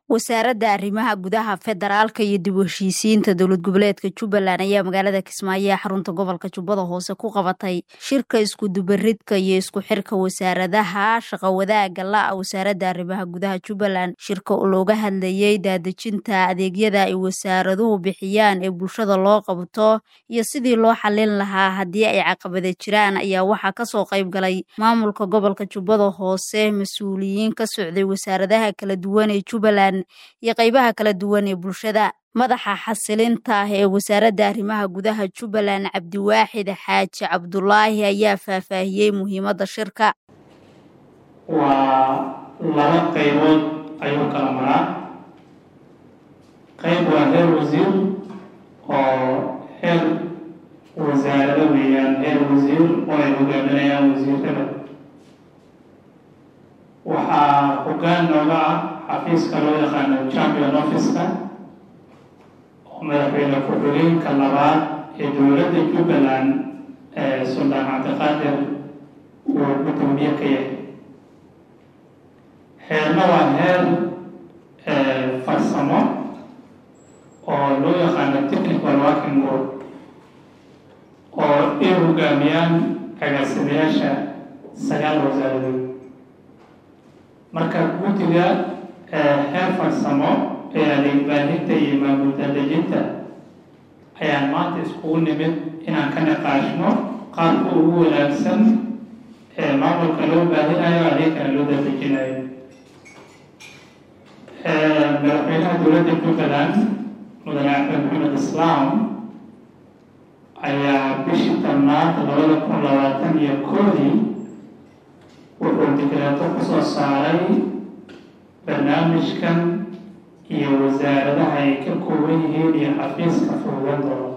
wasaaradda arrimaha gudaha federaalka iyo dib u heshiisiinta dowlad goboleedka jubbaland ayaa magaalada kismaayo ee xarunta gobolka jubbada hoose ku qabatay shirka iskudubaridka iyo isku xirka wasaaradaha shaqo wadaaga la-a wasaaradda arrimaha gudaha jubbaland shirka oo looga hadlayey daadejinta adeegyada ay wasaaraduhu bixiyaan ee bulshada loo qabto iyo sidii loo xalin lahaa haddii ay caqabada jiraan ayaa waxaa kasoo qayb galay maamulka gobolka jubbada hoose mas-uuliyiin ka socday wasaaradaha kala duwan ee jubbaland iyo qaybaha kala duwan ee bulshada madaxa xasilinta ah ee wasaaradda arrimaha gudaha jubbaland cabdiwaaxid xaaji cabdulaahi ayaa faahfaahiyey muhiimadda shirka waa laba qaybood ayuu kala maraa qayb waa heer wasiir oo heer wasaarado weeyaan heer wasiir oo ay hogaaminayaan wasiirada waxaa hoggaan nooga ah xafiiska loo yaqaano champion office-ka oo madaxweyne ku-xigeenka labaad ee dowladda jubbaland ee suldaan cabdiqaadir uu gudoomiye ka yahay heerna waa heer farsamo oo loo yaqaano technical working group oo ay hogaamiyaan agaasimayaasha sagaal wasaaradood marka guddiga heer farsamo ee adeeg baahinta iyo maamul daadejinta ayaan maanta iskugu nimid inaan ka niqaashno qaabka ugu wanaagsan ee maamulka loo baahinayo adeegkana loo daadejinayo madaxweynaha dowladda jubbaland mudane axmed maxamed islaam ayaa bishii tobnaad labada kun labaatan iyo koodii wuxuu digreeto kusoo saaray barnaamijkan iyo wasaaradaha ay ka kooban yihiin iyo xafiiska fududan doono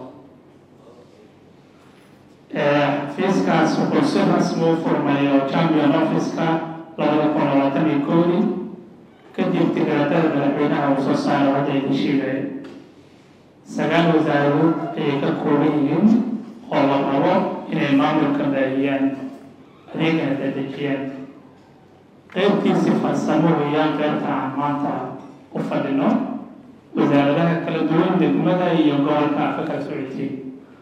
xafiiskaas wuxuu si rasmi u furmay oo champion office-ka labada kun labaatan iyo koodii kadib digreetada madaxweynaha uu soo saaray hadda idin sheegay sagaal wasaaradood ayay ka kooban yihiin oo la rabo inay maamulka baahiyaan adeegana daadejiyaan qeybtiisi farsamo weeyaan qeybta aan maanta u fadhino wasaaradaha kala duwan degmada iyo gobolka afa kala socodsiin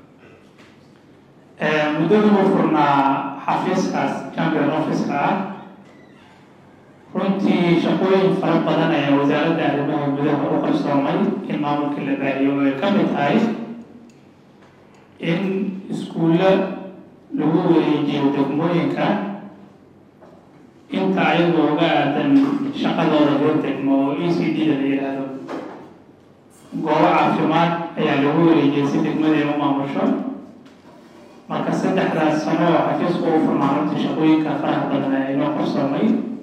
muddadii uu furnaa xafiiskaas champion office-ka ah runtii shaqooyin fara badan ayaa wasaaradda arrimaha gudaha u qarsoomay in maamulka la baahiyo ay ka mid tahay in iskuulla lagu wareejiyo degmooyinka inta ayagoo uga aadan shaqadooda loo degmo oo e c d da la yidhaahdo goobo caafimaad ayaa lagu wareejiyay si degmadii u maamusho marka saddexdaas sano oo xafiisku u furnaa runtii shaqooyinka faraha badan ayaa inoo qarsoomay